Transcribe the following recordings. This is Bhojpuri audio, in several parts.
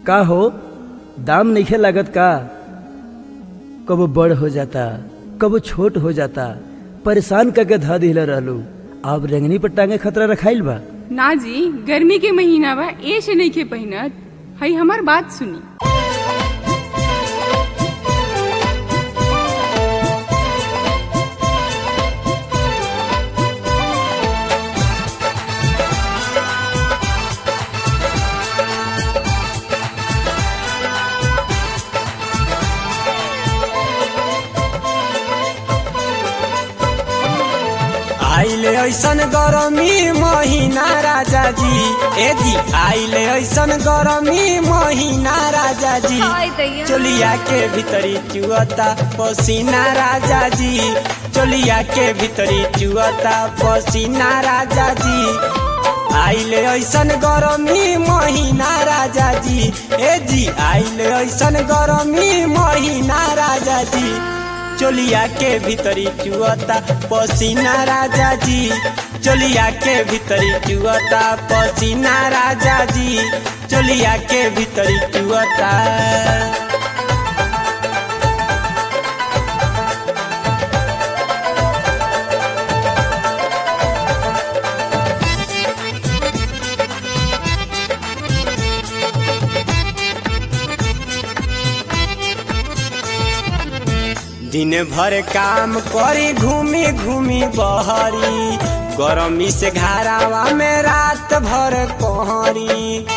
का हो दाम नइखे लागत का कबो बड़ हो जाता कबो छोट हो जाता परेशान करके धा दिले रहलू अब रेंगनी पर टांगे खतरा रखाइल बा ना जी गर्मी के महीना बा ए से नहीं के पहिनत हई हमार बात सुनी आइले ऐसन गरमी महीना राजा जी ए जी आइले ऐसन गरमी महीना राजा जी चोलिया के भीतरी चुअता पसीना राजा जी चोलिया के भीतरी चुअता पसीना राजा जी आइले ऐसन गरमी महीना राजा जी ए जी आइले ऐसन गरमी महीना राजा जी चोलिया के भीतरी चुअता पसीना राजा जी चोलिया के भीतरी चुअता पसीना राजा जी चोलिया के भीतरी चुअता दिन भर काम करी घूमी घूमी बहरी गरमी से घरावा में रात भर कोहरी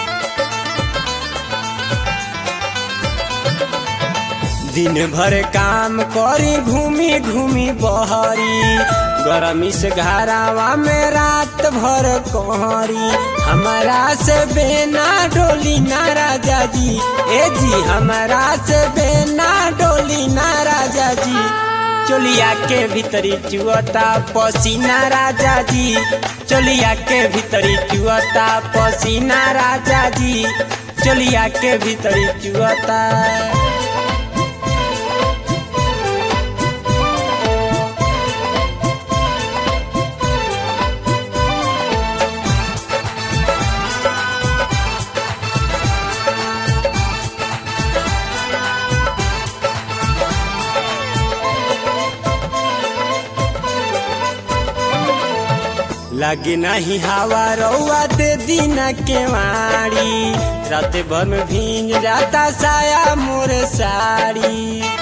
दिन भर काम करी घूमी घूमी बहरी गरमी से घरावा में रात भर कोहरी हमारा से बेना डोली ना राजा जी ए जी हमारा से बेना डोली ना राजा जी चोलिया के भीतरी चुअता पसीना राजा जी चोलिया के भीतरी चुअता पसीना राजा जी चोलिया के भीतरी चुअता लगे नहीं हवा रउआ दे दिन के वाड़ी रात भर में भींज जाता साया मोर साड़ी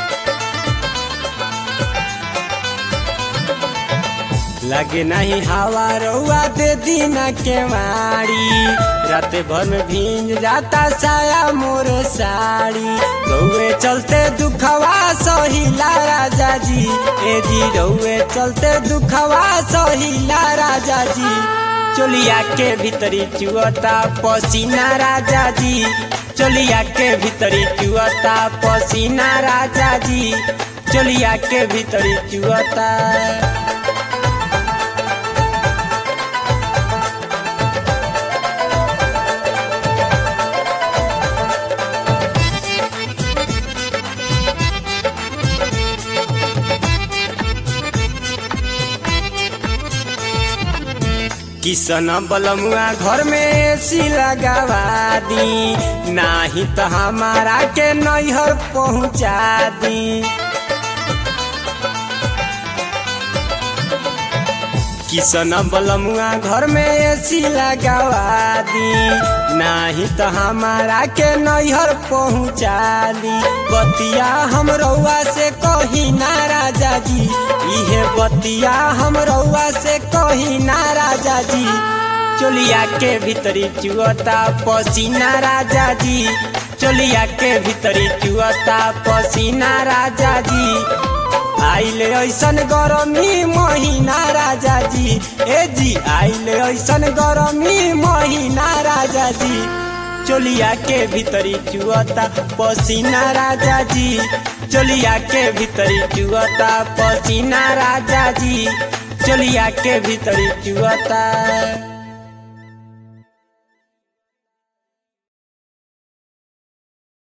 लगे नहीं हवा रउआ दे दिन के वाड़ी रात भर में भींज जाता साया मोर साड़ी रउए चलते दुखवा सहिला राजा जी ए जी रउए चलते दुखवा सहिला राजा जी चोलिया के भीतरी चुअता पसीना राजा जी चोलिया के भीतरी चुअता पसीना राजा जी चोलिया के भीतरी चुअता किसन बलमुआ घर में एसी लगावा दी नाही तो हमारा के नैहर पहुँचा दी किसन बलमुआ घर में एसी लगावा दी नाही तो हमारा के नैहर पहुँचा दी बतिया हम रउआ से कही ना राजा जी इहे बतिया हम रउआ से कही ना राजा जी चोलिया के भीतरी चुअता पसीना राजा जी चोलिया के भीतरी चुअता पसीना राजा जी आइले ऐसन गरमी महीना राजा जी ए जी आइले ऐसन गरमी महीना राजा जी चोलिया के भीतरी चुअता पसीना राजा जी चोलिया के भीतरी चुअता पसीना राजा जी चोलिया के भीतरी चुअता